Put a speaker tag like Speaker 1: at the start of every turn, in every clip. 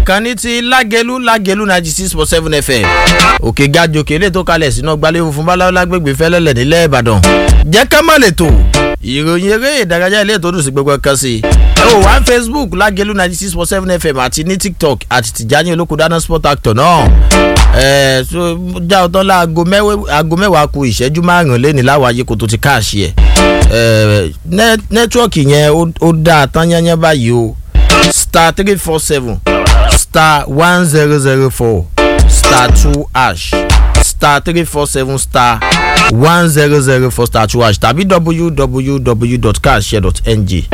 Speaker 1: ìkànnì ti lágẹlú lágẹlú ninety six point seven fm òkè gajò kéré tó kalẹ̀ sínú gbalẹ̀ funfun báláwo lágbègbè fẹ́lẹ́lẹ̀ nílẹ̀ ìbàdàn jẹ́ ká má lè tò ìròyìn eré ìdárayá ilé tó dùn sí gbogbo kan sí i ẹ wò wá ní facebook lágẹlú ninety six point seven fm àti ní tiktok àti tìjání olókùdáná sport actor náà ẹ so já ọtọ́ la aago mẹ́wàá ku ìṣẹ́jú márùn-ún lẹ́ni láwọn ayé kò tó ti káàṣì ẹ̀ ẹ nẹ́tíwọ́ọ̀kì yẹn ó dáa tán yányán báyìí o star three four seven star one zero zero four star two hash star three four seven star one zero zero four star two hash tàbí www.cashshare.ng.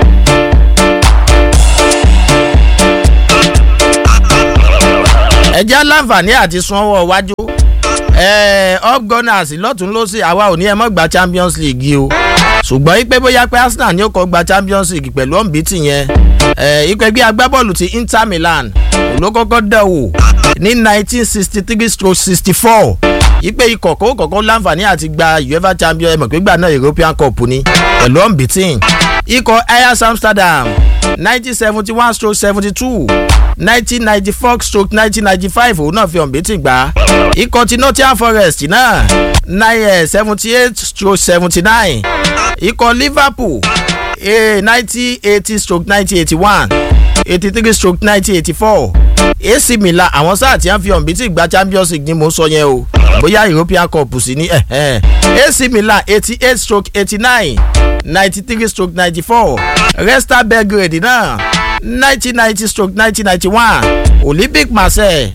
Speaker 1: ẹ jẹ́ láǹfààní àti sanwó wájú up gunners lọ́tún lọ́sì àwa ò ní ẹ mọ́ gba champions league o ṣùgbọ́n ipe bóyá pé arsenal ni ó kọ́ gba champions league pẹ̀lú ọ̀nbítì yẹn ikọ̀ ẹgbẹ́ agbábọ́ọ̀lù ti inter milan ló kọ́kọ́ dẹ̀ wò ní nineteen sixty three stroke sixty four ipe ikọ̀ kó kọ̀ọ̀kan láǹfààní àti gba uefa champions ẹ̀mọ̀ pé gbà náà european cup ni pẹ̀lú ọ̀nbítì ikọ̀ ajax amsterdam nineteen seventy one stroke seventy two nineteen ninety four stroke nineteen ninety five òun náà fi ọ̀nbítì gbà ikọ̀ ti nottingham forest náà nine seventy eight stroke seventy nine ikọ̀ liverpool ninety eighty stroke nineteen eighty one eighty three stroke nineteen eighty four ac milan àwọn sáà tí wọ́n fi ọ̀nbítì gba champions league ni mò ń sọ yẹn o bóyá european cup sí ní ac milan eighty eight stroke eighty nine ninety three stroke ninety four resta belgrade náà nineteen ninety stroke nineteen ninety one olympic marseille.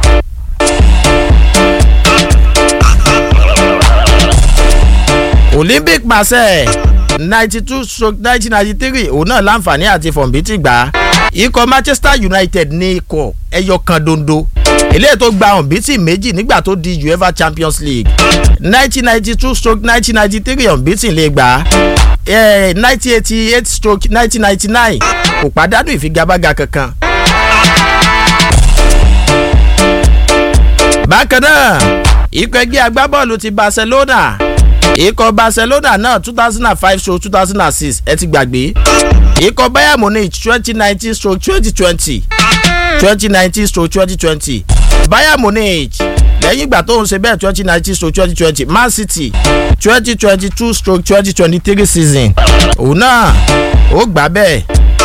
Speaker 1: olympic marseille ninety two stroke nineteen ninety three òun náà láǹfààní àti fọ̀nbítì gbà ikọ̀ manchester united ní ikọ̀ ẹyọ kan dondo eléyìí tó gba ọ̀nbítì méjì nígbà tó di uefa champions league nineteen ninety two stroke nineteen ninety three ọ̀nbítì lè gbà nineteen eighty eight stroke nineteen ninety nine kò pàdánù ìfigagbága kankan. bákan náà ikọ̀ ẹgbẹ́ agbábọ́ọ̀lù ti barcelona ikọ̀ barcelona náà two thousand and five stroke two thousand and six ẹ ti gbàgbé ikọ̀ bayern munich twenty nineteen stroke twenty twenty twenty nineteen stroke twenty twenty bayern munich lẹ́yìn ìgbà tó ń ṣe bẹ́ẹ̀ twenty nineteen stroke twenty twenty man city twenty twenty two stroke twenty twenty three season òun náà ó gbà bẹ́ẹ̀.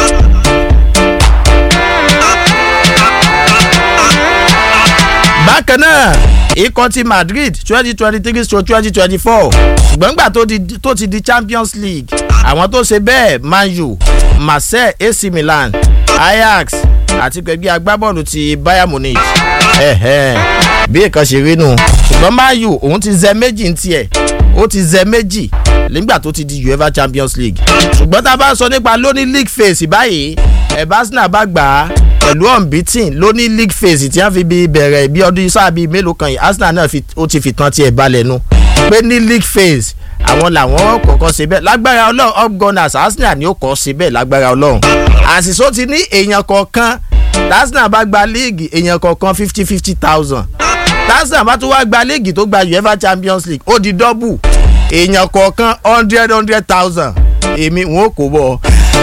Speaker 1: bákan náà ikọ̀ ti madrid twenty twenty three stroke twenty twenty four ṣùgbọ́n gbà tó ti di champions league àwọn tó ṣe bẹ́ẹ̀ man u marseille ac milan ajax àti pẹ̀gbẹ́ agbábọ́ọ̀lù ti bayern munich bí nǹkan ṣe rí nù ṣùgbọ́n man u òun ti zẹ méjì ń tiẹ̀ ó ti zẹ méjì nígbà tó ti di uefa champions league ṣùgbọ́n tá a bá sọ nípa lóní league phase báyìí ẹ̀ barcelona bá gbà á pẹ̀lú unbeaten ló ní league phase tí wọ́n fi bí bẹ̀rẹ̀ bí ọdún sáà bíi mélòó kan yìí arsenal náà ó ti fi tán tiẹ̀ balẹ̀ nu pé ní league phase àwọn làwọn kọ̀ọ̀kan ṣe bẹ́ẹ̀ lágbára ọlọ́run up gunners arsenal ni ó kọ́ ṣe bẹ́ẹ̀ lágbára ọlọ́run àṣìṣó ti ní èèyàn kọ̀ọ̀kan arsenal bá gba league èèyàn kọ̀ọ̀kan fifty fifty thousand arsenal bá tún wá gba league tó gba uefa champions league ó di double èèyàn kọ̀ọ̀kan hundred hundred thousand èmi wọn ò kó bọ̀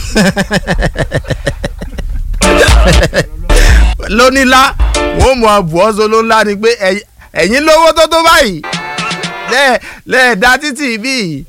Speaker 1: lónílá wọn mọ àbùọ́sọ ló ńlá ni pé ẹ̀yin lówó tó tó báyìí lẹ́ẹ̀dá títì bíi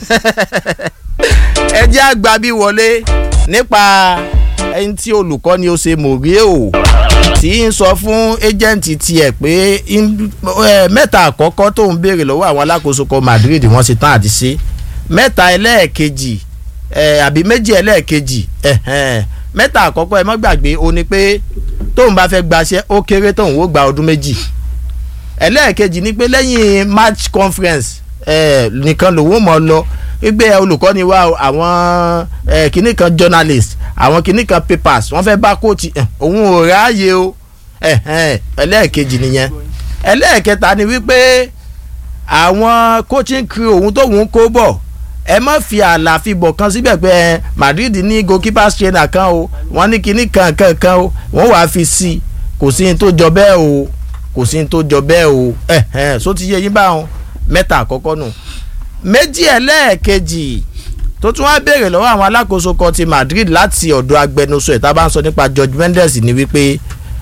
Speaker 1: ẹ jẹ́ àgbà bí wọlé nípa ẹni tí olùkọ́ ni ó ṣe mòríè o tí ń sọ fún ẹ́jẹ̀ǹtì tiẹ̀ pé mẹ́ta àkọ́kọ́ tó ń béèrè lọ́wọ́ àwọn alákòóso kan madrid wọ́n ṣe tán àti ṣe mẹ́ta ẹlẹ́ẹ̀kejì àbí méjì ẹlẹ́ẹ̀kejì mẹ́ta àkọ́kọ́ ẹ mọ́ gbàgbé o ní pé tóun bá fẹ́ gbaṣẹ́ ó kéré tóun ó gba ọdún méjì ẹlẹ́ẹ̀kejì ni pé lẹ́yìn match conference eh, nìkan lòun mọ̀ lọ wípé olùkọ́ni wa àwọn eh, kìnnì kan journalist àwọn kìnnì kan papers wọ́n fẹ́ bá kóòtù òun ò ráàyè o ẹlẹ́ẹ̀kejì nìyẹn ẹlẹ́ẹ̀kẹta ni wípé àwọn coaching crew òun tóun kó bọ̀ ẹ má fi àlàfi bọ̀ kan síbẹ̀ pé Madrid ní goalkeeper trainer kan o wọ́n ní kinní kan kan kan o wọ́n wàá fi sí i kò sí ní tó jọ bẹ́ẹ̀ o kò sí ní tó jọ bẹ́ẹ̀ o ẹ ẹ so ti yé yín báwọn mẹ́ta àkọ́kọ́ nù méjì ẹlẹ́ẹ̀kejì tó tún wá béèrè lọ́wọ́ àwọn alákòóso kan ti Madrid láti ọ̀dọ̀ agbẹnusọ ẹ̀ tá a bá ń sọ nípa George Mendes ni wípé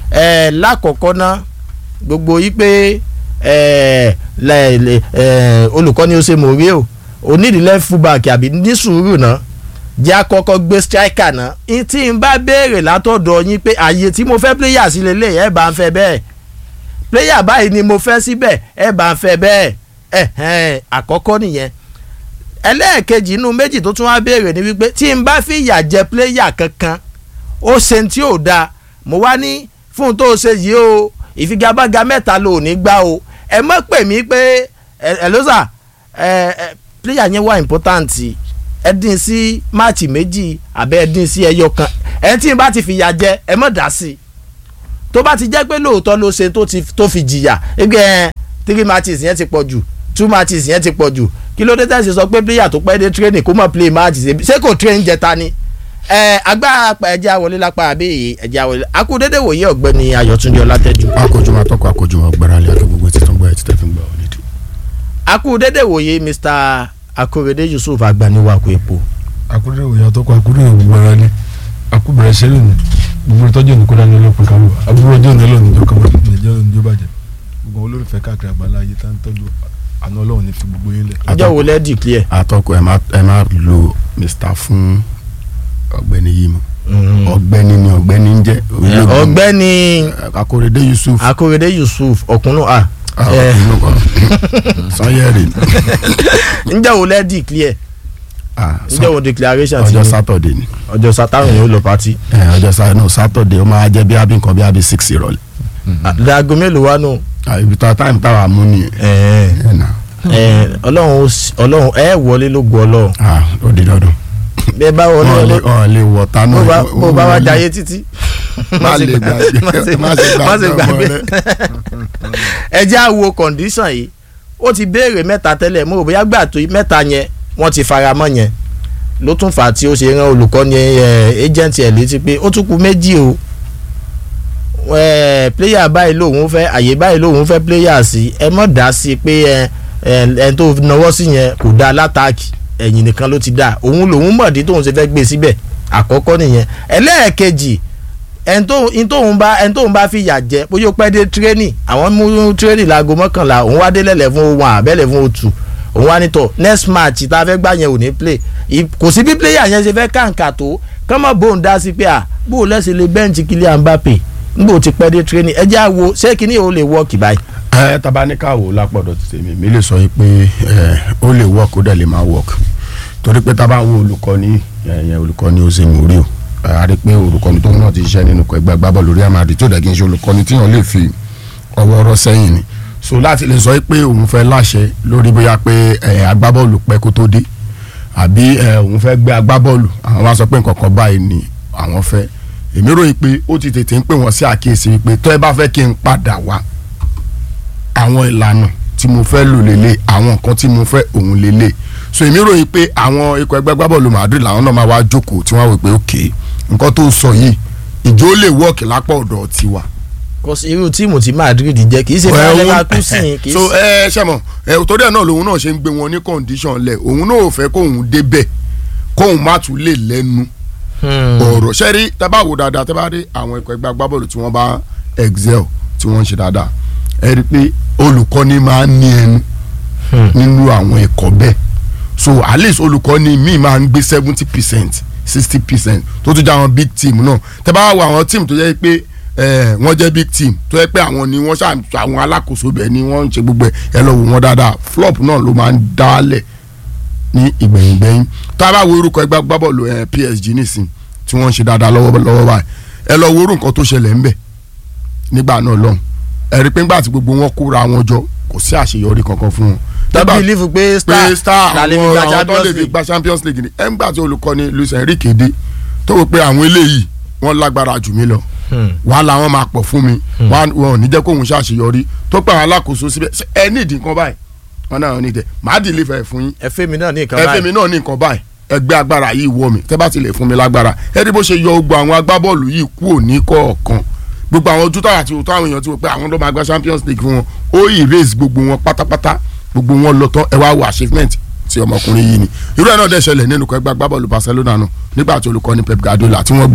Speaker 1: ẹ lákọ̀ọ́kọ́ ná gbogbo yí pé ẹ lẹ lẹ ẹ olùkọ́ni ó ṣe mòrí o onídìílẹ̀ fullback àbí ní sùúrù náà jẹ́ àkọ́kọ́ gbé striker náà n tí n bá béèrè látọ̀dọ̀ yín pé àyè tí mo fẹ́ player sí lélẹ̀ ẹ̀ bá ń fẹ́ bẹ́ẹ̀ player báyìí ni mo fẹ́ síbẹ̀ ẹ̀ bá ń fẹ́ bẹ́ẹ̀ ẹ̀hẹ́n àkọ́kọ́ nìyẹn ẹlẹ́ẹ̀kejì inú méjì tó tún wá béèrè ni wípé tí n bá fi ìyà jẹ player kankan ó ṣe tí ò dáa mo wá ní fún un tó ṣe yìí o ìfigagbága mẹ́ta ló ní gbá o ẹ mọ̀ pè mí pé ẹ ló sà ẹ ẹ player yẹn wà important ẹ dín sí máàcì méjì àbẹ́ ẹ dín sí ẹyọ kan ẹ tí n bá ti fìyà jẹ ẹ mọ̀ dá sí i tó bá ti jẹ́ pé lóòótọ́ ló ṣe tó fi jìyà ẹgbẹ́ ẹ three matches yẹn ti pọ̀ jù two matches yẹn ti pọ̀ jù kí ló dé tẹ̀sí sọ pé player tó pẹ́ dé training kó mọ̀ play match ṣé kò train jẹta ni ẹ agbára pa ẹjẹ àwọlé lápá àbí ẹjẹ àwọlé akúndédé wòye ọ̀gbẹ́ni ayọ̀túndé ọlátẹ́jú.
Speaker 2: akójúmọ́ atọ́kọ̀ akójúmọ́ gbáralé akẹ́ gbogbo títún gbọ́ ẹ̀ títẹ̀ fi ń gbà ọ́ nídìí.
Speaker 1: akúndédé wòye mr akorede yusuf agbaniwako epo.
Speaker 3: akúndédé wòye atọ́kọ̀ akúndédé wòye gbáralé akúbẹ̀rẹ̀ sẹ́lẹ̀ ní gbogbo ìtọ́jú òní kódà ní ọlọ́pàá kan wà àbúrò ọjọ́ òní ọlọ́run ìjọ kan wà ìjọ òní ìjọ bàjẹ́ gbogbo olólùfẹ́ káàkiri àgbáńlá ayé tá ń tọ́jú àná ọlọ́run ní fi gbogbo yín lẹ̀.
Speaker 1: ọjọ́ wo lẹ́ẹ̀dì clear.
Speaker 2: atọ́kọ̀ ẹ má ẹ má lo mr fún ọ̀gbẹ́ni yìí mọ́ ọ̀gbẹ́ni ni ọ̀gbẹ́ni ń jẹ́
Speaker 1: ọ̀gbẹ́ni
Speaker 2: akóredé yusuf
Speaker 1: akorede yusuf ọkùnrin a.
Speaker 2: sanyẹri
Speaker 1: ǹjẹ́ wo lẹ́ẹ̀dì clear ǹjẹ́ wo declaration ti
Speaker 2: ọjọ́
Speaker 1: ní
Speaker 2: sátọ̀dé ni
Speaker 1: ọjọ́ sátárùn yóò lọ pati.
Speaker 2: ẹ, ọjọ́ sá no sátọ̀dé ó máa jẹ́ bí abí nǹkan bí abí six ìrọ̀lẹ́
Speaker 1: dago mélòó wá nù.
Speaker 2: Ah, ibi tá táìmù táwa mú nìyẹn ẹ nà
Speaker 1: ọlọ́run ó sì- ọlọ́run ẹ wọlé ló gbọ́ ọlọ́run
Speaker 2: ah ó di dandan
Speaker 1: bẹ́ẹ̀ bá wọlé
Speaker 2: wọn lè
Speaker 1: ọlọ́run
Speaker 2: wọn lè wọ tánú
Speaker 1: bó bá bó bá wá jayé títí.
Speaker 2: má lè gbàgbé
Speaker 1: má ṣe
Speaker 2: má ṣe
Speaker 1: má ṣe
Speaker 2: gbàgbé
Speaker 1: gbàgbé.
Speaker 2: ọmọ rẹ.
Speaker 1: ẹ jẹ́ á wo condition yìí ó ti béèrè mẹ́ta tẹ́lẹ̀ mo rò bóyá gbà tó mẹ́ta yẹn wọ́n ti fara mọ́ yẹn ló tún fà á tí ó ṣe rán olùkọ́ni ẹ̀ agent ẹ̀ létí pé ó tún kù méjì o ẹ̀ player báyìí lòun fẹ́ àyè báyìí lòun fẹ́ player sí ẹ mọ̀ dá sí i pé ẹ ẹ tó nawọ́ sí yẹn kò dáa látàkì ẹ̀yìn nìkan ló ti dáa òun lòun mọ̀dí tóun ṣe fẹ́ gbé síbẹ̀ àkọ́kọ́ nìyẹn ẹlẹ́ẹ̀kejì ẹni tó- ẹni tóun bá ẹni tóun bá fi yà jẹ bóyá ó pẹ́ dé tírénì àwọn mú tírénì láago mọ́kànlá òun wá dé lẹ́lẹ̀ fún one àbẹ́lẹ̀ fún two òun wá nítọ̀ next match tá a fẹ́ gbà yẹn ò ní play I- kò sí bí player yẹn ṣe fẹ́ kàǹkà tó kọ́mọ̀ bóun dá sí pé à bó o lẹ́sẹ̀ lè bẹ́ǹchì Kylian Mbappe nígbà ó ti pẹ́ dé tírénì ẹ jẹ́ àwo ṣé kíní ò lè wọ́ọ̀kì báyìí.
Speaker 2: ẹ tabaníkà wò lápọ̀dọ̀ ti tèmi mi lè sọ yìí pé ẹ ó lè work ó dẹ̀ lè máa work torí pé tábà wo olùkọ́ni ẹ̀yẹn olùkọ́ni ó ṣe mú rí o ẹ, a rí pé olùkọ́ni tó náà ti ṣiṣẹ́ nínú ẹgbẹ́ agbábọ́ọ̀lù Real Madrid tó dẹ̀ kí n ṣe olùkọ́ni tí wọ́n lè fi ọwọ́ rọ́ sẹ́yìn ni so láti lè sọ yìí pé òun fẹ́ láṣẹ lórí bóyá pé ẹ, agbábọ́ọ̀lù pẹ́ kó tó dé àbí ẹ, òun fẹ́ gbé agbábọ́ọ̀lù àwọn wá sọ pé nǹkan kan báyìí ni àwọn fẹ́ èmi ròyìn pé ó ti tètè ń pè wọ́n sí àkíyèsí wípé tó ẹ bá fẹ́ kí n padà wá àwọn ìlànà tí mo fẹ́ lò lélẹ̀ àwọn nǹkan tí mo fẹ́ òun lélẹ̀ so èmi ròyìn pé àwọn ikọ̀ ẹgbẹ́ gbábọ́ọ̀lù Madrid làwọn náà máa wá jókòó tí wọ́n wò pé ok nǹkan tó sọ yìí ìjó lè wọ́ọ̀kì lápá ọ̀dọ̀ tiwa.
Speaker 1: kò sí irú tíìmù tí Madrid jẹ́ kì í ṣe fún Leverkusen kì í
Speaker 2: so
Speaker 1: ṣe.
Speaker 2: ẹ ṣe mọ ẹ torí ẹ náà lòun náà ṣe ń gbé wọn ní condition lẹ òun náà ò fẹ́ kóun débẹ̀ kóun má tún lè lẹ́nu
Speaker 1: Hmm.
Speaker 2: ọ̀rọ̀ ṣẹ́rí tẹ́ bá wò dáadáa tẹ́ bá rí àwọn ikọ̀ ẹgbẹ́ agbábọ́ọ̀lù tí wọ́n bá excel tí wọ́n ń ṣe dáadáa ẹ rí i pé olùkọ́ni máa ń ní ẹnu
Speaker 1: Hmm.
Speaker 2: nínú àwọn ẹ̀kọ́ bẹ́ẹ̀ so at least olùkọ́ni míì máa ń gbé seventy percent sixty percent tó tún jẹ́ àwọn big team náà tẹ́ bá wo àwọn team tó jẹ́ pé eh, wọ́n jẹ́ big team tó jẹ́ pé àwọn ni wọ́n ṣà àwọn alákòóso bẹ́ẹ̀ ni wọ́n ń ṣe gbogbo ẹ̀ ẹ lọ wò wọ́n dáadáa flop náà ló máa ń dálẹ̀ ní ìgbẹ̀yìngbẹ̀yìn tá a bá wo orúkọ ẹgbẹ́ agbábọ́ọ̀lù ẹ̀ PSG nísìn tí wọ́n ń ṣe dáadáa lọ́wọ́ lọ́wọ́ báyìí ẹ lọ wo orú nǹkan tó ṣẹlẹ̀ ńbẹ̀ nígbà náà lọ́hùn ẹ rí i pé ńgbà tí gbogbo wọn kóra wọn jọ kò sí àṣeyọrí kankan fún wọn.
Speaker 1: tó
Speaker 2: Tẹ́ bá-
Speaker 1: bìlífù pé star
Speaker 2: pé star
Speaker 1: la lè fi
Speaker 2: àwọn
Speaker 1: gba
Speaker 2: àwọn tó lè
Speaker 1: Champions
Speaker 2: fi
Speaker 1: League.
Speaker 2: gba Champions League ni ẹ̀ ń gbà tí olùkọ́ni Luis Enrique dé tó wò pé àwọn eléyìí wọ́n lágbára jù mí lọ
Speaker 1: Hmm.
Speaker 2: wàá làwọn máa pọ̀ fún mi wàá wọn ò ní jẹ́ kóun ṣàṣeyọrí tó pé àwọn alákòóso síbẹ̀ ṣé ẹ ní ìdí nǹkan báyìí wọn náà ní ìdẹ màá dì lífẹ̀ẹ́ fún yín
Speaker 1: ẹ fẹ́ mi náà ní nǹkan
Speaker 2: ẹ
Speaker 1: báyìí.
Speaker 2: fẹ́mi náà ní nǹkan báyìí ẹgbẹ́ agbára yìí wọ̀ mí tẹ́ bá ti lè fún mi lágbára ẹ rí bó ṣe yọ gbogbo àwọn agbábọ́ọ̀lù yìí kúrò ní kọ̀ọ̀kan gbogbo àwọn ojú táyà tí o tó àwọn èèyàn ti wò pé àwọn ló máa gba Champions League fún wọn ó erase gbogbo wọn pátápátá gbogbo wọn lọ tán ẹ wá wo achievement ti ọmọkùnrin yìí ni irú ẹ̀ náà dẹ̀ ṣẹlẹ̀ nínú ẹgbẹ́ agbábọ́ọ̀lù Barcelona náà nígbà tí olùkọ́ni Pep Guardiola tí wọ́n gbé wá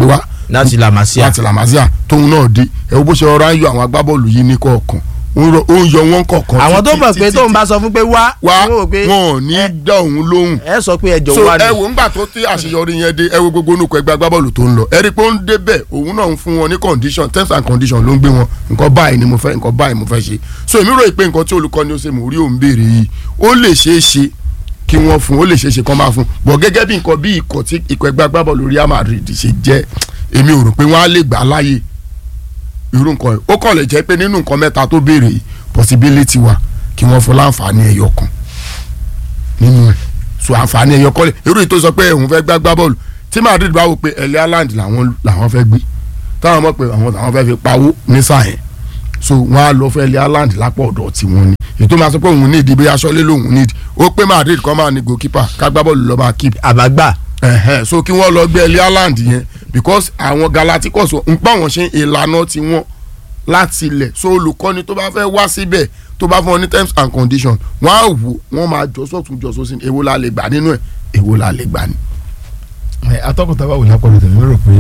Speaker 1: láti làmásíà
Speaker 2: láti làmásíà tóun náà dé ẹ wo bó ṣe rọra ń yọ àwọn agbábọ́ọ̀lù yìí ní kọ̀ọ̀kan ó ń rọ- ó ń yọ wọn kọ̀ọ̀kan
Speaker 1: àwọn tó
Speaker 2: títí-
Speaker 1: mọ̀ pé
Speaker 2: títí-
Speaker 1: tóun bá sọ fún pé wá
Speaker 2: wá
Speaker 1: wọ́n rò pé
Speaker 2: wọn ò ní
Speaker 1: ẹ-
Speaker 2: dá òun lóhùn
Speaker 1: ẹ sọ pé ẹjọ́
Speaker 2: so
Speaker 1: wá
Speaker 2: ẹ
Speaker 1: ni
Speaker 2: wò ńgbà tó tí àṣeyọrí yẹn dé ẹ wo gbogbo onúkọ ẹgbẹ́ agbábọ́ọ̀lù tó ń lọ ẹ rí i pé ó ń débẹ̀ òun náà ń fún wọn ní condition terms and conditions ló ń gbé wọn nǹkan báyìí ni mo fẹ́ nǹkan báyìí mo fẹ́ ṣe so èmi rò pé nǹkan tí olùkọ́ni ó ṣe mò ń rí òun béèrè yìí ó lè ṣeé ṣe kí wọ́n fún ó lè ṣeé ṣe kán máa fún bọ̀ gẹ́gẹ́ bí nǹkan bí ikọ̀ tí ikọ̀ ẹgbẹ́ agbábọ́ọ̀lù Real Madrid ṣe jẹ́ èmi ò rò pé wọ́n á lè gbà á láàyè irú nǹkan yìí ó kàn lè jẹ́ pé nínú nǹkan mẹ́ta tó béèrè yìí possibility wà kí wọ́n fún láǹfààní ẹyọ kan nínú ẹ̀ so àǹfààní ẹyọ kọ́lé irú yìí tó sọ pé òun fẹ́ gbá gbá bọ́ọ̀lù tí Madrid bá wò pé ẹ̀lẹ́ Haaland làwọn làwọn fẹ́ gbé táwọn mọ̀ pé àwọn làwọn fẹ́ fi pawó ní sáà yẹn so wọ́n á lọ fẹ́ ẹ̀lẹ́ Haaland lápò ọ̀dọ̀ tiwọn ni ètò máa sọ pé òun nídìí bí aṣọ́lé lòun nídìí ó pé Madrid kọ́ máa ní goalkeeper ká gbá bọ́ọ̀lù lọ́ọ́ máa keep
Speaker 1: àbágbà
Speaker 2: ẹ̀hẹ́n so kí wọ́n lọ gbé ẹ̀lẹ́ Haaland yẹn because àwọn Galacticos ń pa wọn ṣe ìlànà tiwọn láti ilẹ̀ so olùkọ́ni tó bá fẹ́ wá síbẹ̀ tó bá fún ọ ní terms and conditions wọ́n á wò wọ́n máa jọ sọ́tún jọ sósì èwo la lè gbà nínú ẹ̀ èwo la lè gbà ní.
Speaker 3: ẹ atọ́kùn tábà wò lápọ̀lọ̀ tẹ̀lé mi rò pé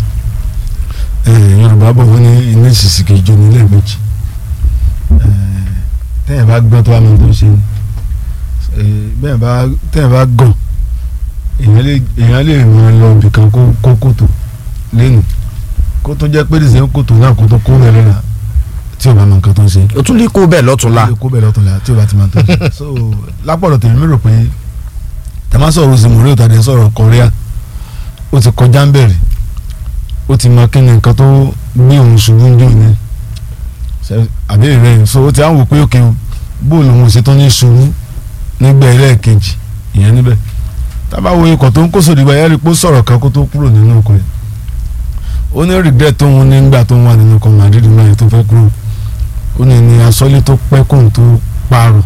Speaker 3: ẹ, yorùbá bọ̀ wọ́n ní iná ìsìsì kì í jó ní lẹ́ẹ̀mejì ẹ, tẹ́yìn bá gbọ́n tó wà mọ́ tó ń ṣe ni ẹ, bẹ́ẹ̀ bá tẹ́yìn bá gàn èèyàn lè èèyàn lè ràn lọ ibìkan kó kó kòtò lẹ́nu kó tó jẹ́ pé dìsẹ́ kòtò náà kó tó kó rẹ̀ lọ́la tí o bá mọ nǹkan tó ń ṣe
Speaker 1: ó tún lè kó bẹ́ẹ̀ lọ́túnla
Speaker 3: kó bẹ̀rẹ̀ ọ̀tún la tí o bá ti máa tó ṣe so lápọ̀lọ̀ tèmi mi rò pé tàmá sọ̀rọ̀ zimori ò tàdé sọ̀rọ̀ korea ó ti kọjá ń bẹ̀rẹ̀ ó ti mọ kí ni nǹkan tó gbé òun ṣubú ń jò ní Ṣe- àbí rẹ̀ so ó ti á wò pé òkè bóòlù òun ṣe tó ní ṣubú nígbà ẹlẹ́ẹ̀kejì ìyẹn níbẹ̀ tábà wo ikọ̀ tó ń kó sòdì bá yẹ́rì pé ó sọ̀rọ̀ kan kó tó kúrò nínú ọkọ̀ yẹn ó ní regret tó ń nígbà tó ń wà nínú ọkọ̀ Madrid náà yẹn tó fẹ́ kúrò ó ní ní asọ́lé tó pẹ́ kóun tó parọ́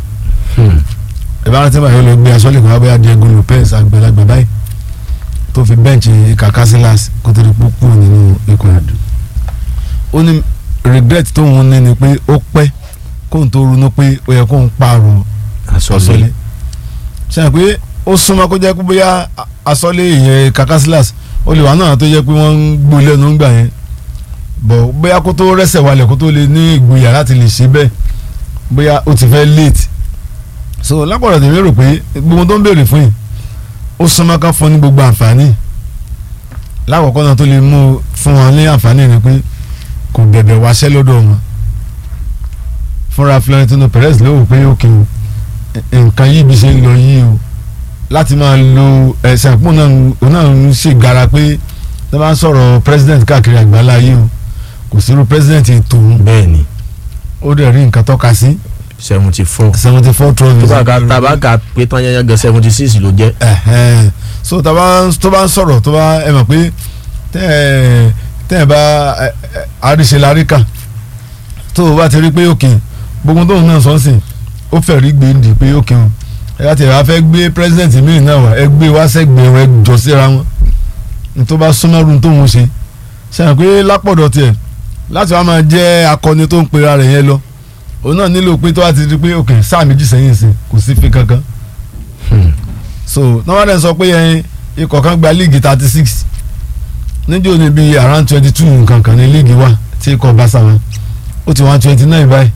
Speaker 3: ìbára tí báyìí ó lọ gbé asọ́lé kan abẹ́yà Diego Lopez àgbàlagbà báyìí tó fi bẹ́ǹchì Casillas kó tó di púpọ̀ nínú ikọ̀ àdó ó ní regret tó ń ní ni pé ó pẹ́ kóun tó ronú pé ó yẹ kóun parọ́ asọ́lé ṣe é pé ó súnmọ́ kó jẹ́ pé bóyá asọ́lé ìyẹn Casillas ó lè wà náà tó jẹ́ pé wọ́n ń gbó lẹ́nu ńgbà yẹn bọ̀ bóyá kó tó rẹ́sẹ̀ wálẹ̀ kó tó lè ní ìgboyà láti lè ṣe bẹ́ẹ̀ bóyá ó ti fẹ́ late so lápọ̀lọ̀ tèmi rò pé gbogbo tó ń béèrè fún yìí ó súnmọ́ ká fún ní gbogbo àǹfààní lákọ̀ọ́kọ́ náà tó lè mú fún wọn ní àǹfààní ni pé kò bẹ̀bẹ̀ wáṣẹ́ lọ́dọ̀ wọn fúnra Florentino Perez ló wò pé òkè o nǹkan yìí bí ṣe ń lọ yìí o láti máa lo ẹ̀sìn àpò náà òun náà ń ṣègbára pé tó bá ń sọ̀rọ̀ president káàkiri àgbáńlá yìí o kò sí irú president tòun
Speaker 1: bẹ́ẹ̀ ni
Speaker 3: ó dẹ̀ rí nǹkan tọ́ka sí
Speaker 1: seventy four
Speaker 3: seventy four
Speaker 1: tó
Speaker 3: trophies.
Speaker 1: bá ka tabaka pé tán yẹn gan seventy six ló jẹ́
Speaker 3: Ẹ̀hẹ́n. so tó bá tó bá ń sọ̀rọ̀ tó bá ẹ mọ̀ pé tẹ́ ẹ tẹ́ ẹ bá ẹ, ẹ, àríṣe láríkà tó o bá ti rí pé òkè gbogbo tóun náà sọ sí ó fẹ́ rí gbèǹdì pé òkè o ẹ láti ẹ̀ wá fẹ́ gbé president míì náà wá ẹ gbé wá sẹ́gbẹ̀ẹ́ wọn ẹ jọ síra wọn ní tó bá súnmọ́ ru tóun ṣe ṣe hàn pé lápọ̀dọ̀ tiẹ̀ láti wá máa jẹ́ akọni tó ń pera rẹ̀ yẹn lọ òun náà nílò pé tó bá ti di pé òkè sáà méjì sẹ́yìn sí kò sí fi kankan so nọ́wọ́dẹ̀ sọ pé ẹyin ikọ̀ kan gba líìgì thirty six níjó ni bíi around twenty two nǹkan kan ní líìgì wà tí ikọ̀ Barca wọn ó ti wọ́n twenty nine báyìí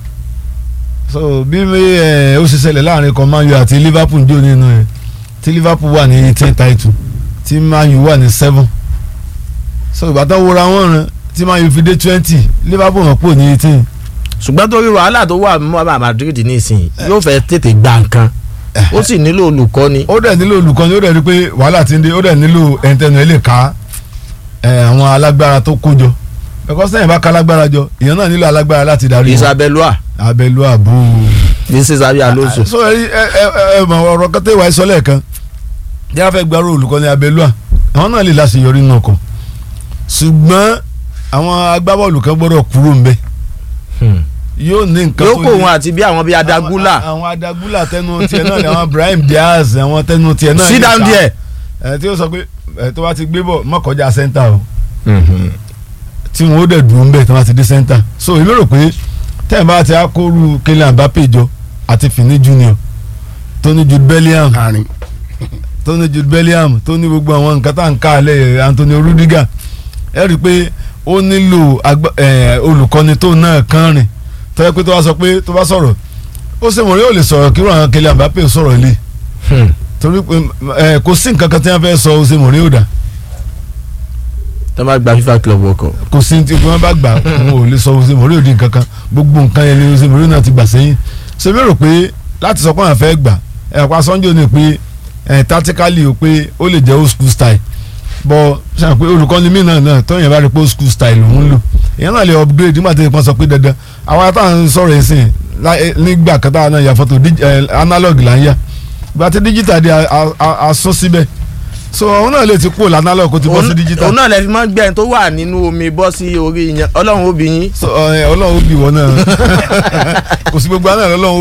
Speaker 3: so bí ẹ ó ṣe ṣẹlẹ̀ láàrin ikọ̀ Man U àti Liverpool jó nínú ẹ tí Liverpool wà ní eighteen title tí Man U wà ní seven so ìgbà tó wúra wọn rìn tí Man U fi dé twenty Liverpool wọn pò ní eighteen
Speaker 1: ṣùgbọ́n torí wàhálà tó wà mọ́ Madrid nísìnyí yóò fẹ́ tètè gba nǹkan ó sì nílò olùkọ́ni
Speaker 3: ó dẹ̀ nílò olùkọ́ni ó dẹ̀ rí pé wàhálà ti ń dé ó dẹ̀ nílò ẹ̀ńtẹ́nu ẹ̀ lè ká ẹ̀, àwọn alágbára tó kó jọ ẹ̀kọ́ sẹ́yìn bá ká alágbára jọ ìyẹn náà nílò alágbára láti darí wọn
Speaker 1: Isabelua
Speaker 3: abẹ́lú àbú.
Speaker 1: this is Xabi Alonso
Speaker 3: so ẹ ẹ ẹ ẹ mọ ọ̀rọ̀ kẹtẹ ìwà ìsọ lẹ́ẹ̀kan bí a fẹ́ gbárò olùkọ́ni abẹ́lú à àwọn náà lè láṣeyọrí nínú ọkọ̀ ṣùgbọ́n àwọn agbábọ́ọ̀lù kan gbọ́dọ̀ kúrò ń bẹ̀
Speaker 1: Hmm.
Speaker 3: yóò ní nǹkan
Speaker 1: yóò
Speaker 3: tó
Speaker 1: kó
Speaker 3: lè-
Speaker 1: wọn àti bí àwọn bíi Adagula
Speaker 3: àwọn àwọn adagula tẹnu tiẹ̀ náà ni àwọn Brahim Diaz àwọn tẹnu tiẹ̀ náà
Speaker 1: sit
Speaker 3: lè
Speaker 1: down
Speaker 3: ká.
Speaker 1: there.
Speaker 3: ẹ tí ó sọ pé ẹ tó bá ti gbé bọ̀ má kọjá sẹ́ńtà o
Speaker 1: Mhm.
Speaker 3: tí wọn ó dẹ̀ dùn ún bẹ̀ tí wọ́n ti dé sẹ́ńtà so èmi rò pé tẹ́ẹ̀ bá ti akóru Kylian Mbappe jọ àti Fini Junior Tony Jude Bellingham ẹ rí i pé ó nílò agba- eh, olùkọ́ni tó náà kán rìn tó yẹ pé tó bá sọ pé tó bá sọ̀rọ̀ ó ṣe mọ̀rí ò lè sọ̀rọ̀ kí wọ́n Kylian Mbappé sọ̀rọ̀ ilé torí pé ẹ kò sí nǹkan kan tí wọ́n fẹ́ sọ ó ṣe mọ̀rí ò dà
Speaker 1: tó bá gba FIFA Club World Cup.
Speaker 3: kò sí tí wọ́n bá gbà wọn ò lè sọ ó ṣe mọ̀rí ò di nǹkan kan gbogbo nǹkan yẹn ni ó ṣe mọ̀rí náà ti gbà sẹ́yìn ṣe mi rò pé láti sọ pé àwọn fẹ́ gbà ẹ̀ pa Sanjo ni pé ẹ̀ tactically o pé ó lè jẹ́ old school style bọ́ ṣe pé olùkọ́ni mí náà náà tọ́yìn bá rí pé old school style òun lò èèyàn náà lè upgrade nígbà tí wọ́n sọ pé dandan àwọn àtàwọn sọ̀rọ̀ yìí sìn lá- eh, nígbà kan táwọn náà ya fọ́tò dig- eh, analog là ń yà ìgbà tí digital di a- a- a- a sún síbẹ̀ so òun náà lè ti kúrò ní analog kó ti bọ́ sí digital
Speaker 1: òun náà lè fi mọ́ gbẹ̀yìn tó wà nínú omi bọ́ sí orí yẹn ọlọ́run ó bí yín.
Speaker 3: so ẹ, ọlọ́run ó bì wọ́n náà kò sí gbogbo àná ọlọ́run ó